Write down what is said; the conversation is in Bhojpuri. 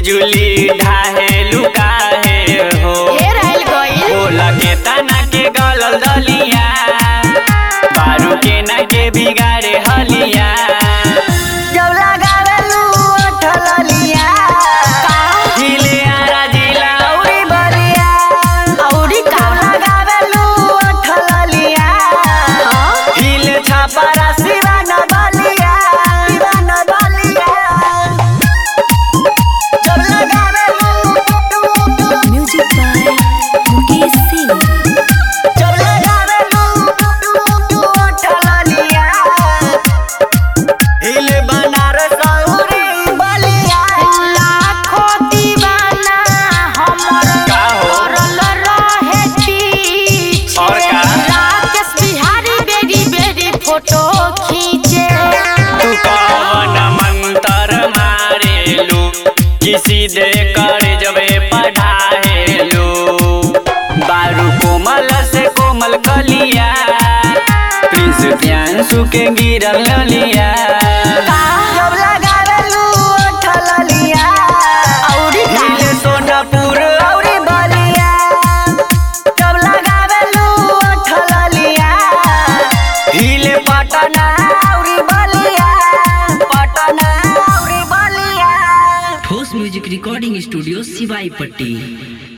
बिजुली ढाहे लुकाहे हो ढेर आइल गइल बोला के तना के गलल दलिया बारू के ना के बिगाड़े हलिया जब लगावेलू ओठलिया जिले आरा जिला औरी बलिया औरी का लगावेलू ओठलिया हिले छापरा शिवान बलिया शिवान बलिया जब लगावेलू म्यूजिक बाय मुकेश सिंह जब लगावेलू ओठलिया हिले बनारस औरी बलिया लाखों दीवाना हमर का हो? करल रहे पीछे और का? राकेश बिहारी बेरी बेरी फोटो खींचे तू कवन मंतर मारेलू किसी दे कर जबे पढ़ाएलू बारू कोमल से कोमल कलिया प्रिंस प्रियांशु के गिरल ललिया जब लगावेलू ओठलिया औरी का हिले सोनापुर औरी बलिया जब लगावेलू ओठलिया हिले पटना औरी बलिया पटना औरी बलिया ठोस म्यूजिक रिकॉर्डिंग स्टूडियो सिवाई पट्टी